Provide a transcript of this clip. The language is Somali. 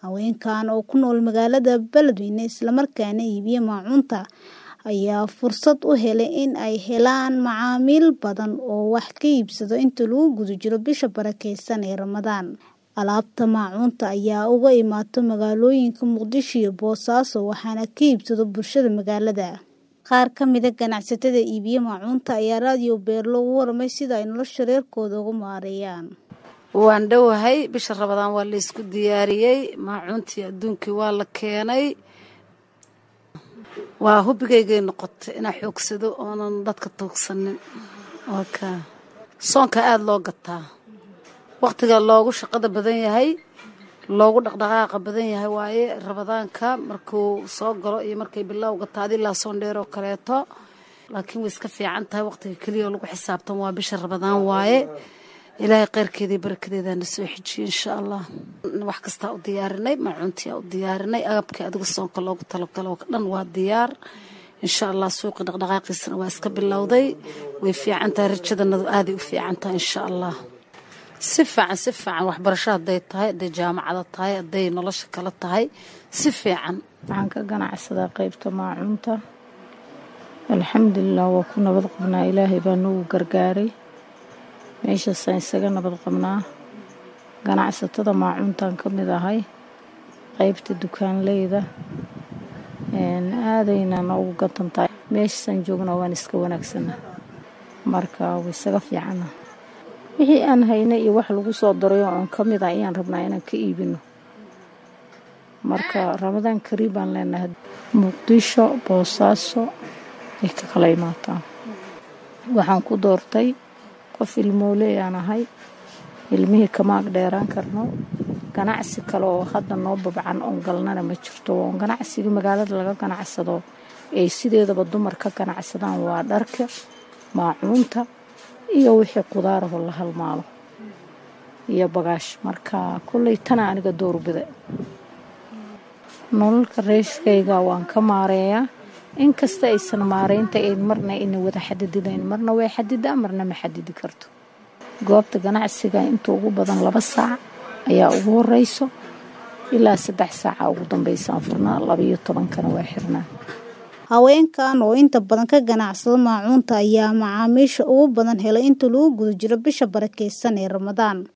Haweenkan oo ku nool magaalada Beledweyne islamarkaana iibiya maacuunta ayaa fursad u helay in ay helaan macaamiil badan oo wax ka iibsada inta lagu guda jiro bisha barakeysan ee Ramadaan. Alaabta maacuunta ayaa uga imaata magaalooyinka Muqdisho iyo Boosaaso waxaana ka iibsada bulshada magaalada. Qaar ka mid ah ganacsatada iibiya maacuunta ayaa raadiyo Beerlo uga warramay sida ay nolosha reerkooda uga maareeyaan. waan dhowahay bisha rabadaan waa la isku diyaariyey maacuuntii adduunkii waa la keenay waa hubigaygay noqotay inaa xoogsado oonan dadka tuugsanin waka soonka aada loo gataa waqtiga loogu shaqada badan yahay loogu dhaqdhaqaaqa badan yahay waaye rabadaanka markuu soo galo iyo markay bilowga taadi ilaa soon dheer oo kaleeto laakiin way iska fiican tahay waqtiga keliya oo lagu xisaabtan waa bisha rabadaan waaye ilaahay kheyrkeeda iyo barakadeedaa na soo xejiye insha allah wax kastaa u diyaarinay maacuuntiyaa u diyaarinay agabkii adiga soonka loogu talagalo oo dhan waa diyaar insha allah suuqi dhaqdhaqaaqiisana waa iska bilowday way fiican tahay rajadanadu aaday u fiican tahay insha allah si fiican si fiican waxbarasho hadday tahay hadday jaamacada tahay hadday nolosha kale tahay si fiican waxaan ka ganacsadaa qaybta maacuunta alxamdulilah waa ku nabad qabnaa ilaahay baa nagu gargaaray meeshaasaan isaga nabad qabnaa ganacsatada maacuuntaan ka mid ahay qaybta dukaanleyda aadayna noogu gatantahay meeshaasaan joognaa waan iska wanaagsana marka way isaga fiicana wixii aan haynay iyo wax lagu soo darayo oon ka mid ah ayaan rabnaa inaan ka iibino marka ramadaan kariib baan leenahay muqdisho boosaaso ay ka kala imaataan waxaan ku doortay qof ilmooley aan ahay ilmihii kama ag dheeraan karno ganacsi kale oo hadda noo babcan oon galnana ma jirto oon ganacsiga magaalada laga ganacsado ay sideedaba dumar ka ganacsadaan waa dharka maacuunta iyo wixii qudaaraho la halmaalo iyo bagaash marka kolley tana aniga doorbida nololka reeshkayga waan ka maareeyaa inkasta aysan maareynta ayn marna ina wada xadididayn marna way xadidaa marna ma xadidi karto goobta ganacsiga inta ugu badan laba saac ayaa ugu horeyso ilaa saddex saaca ugu dambeysaan furnaa labaiyo tobankana waa xirnaa haweenkan oo inta badan ka ganacsada maacuunta ayaa macaamiisha ugu badan helay inta lagu guda jiro bisha barakeysan ee Ramadaan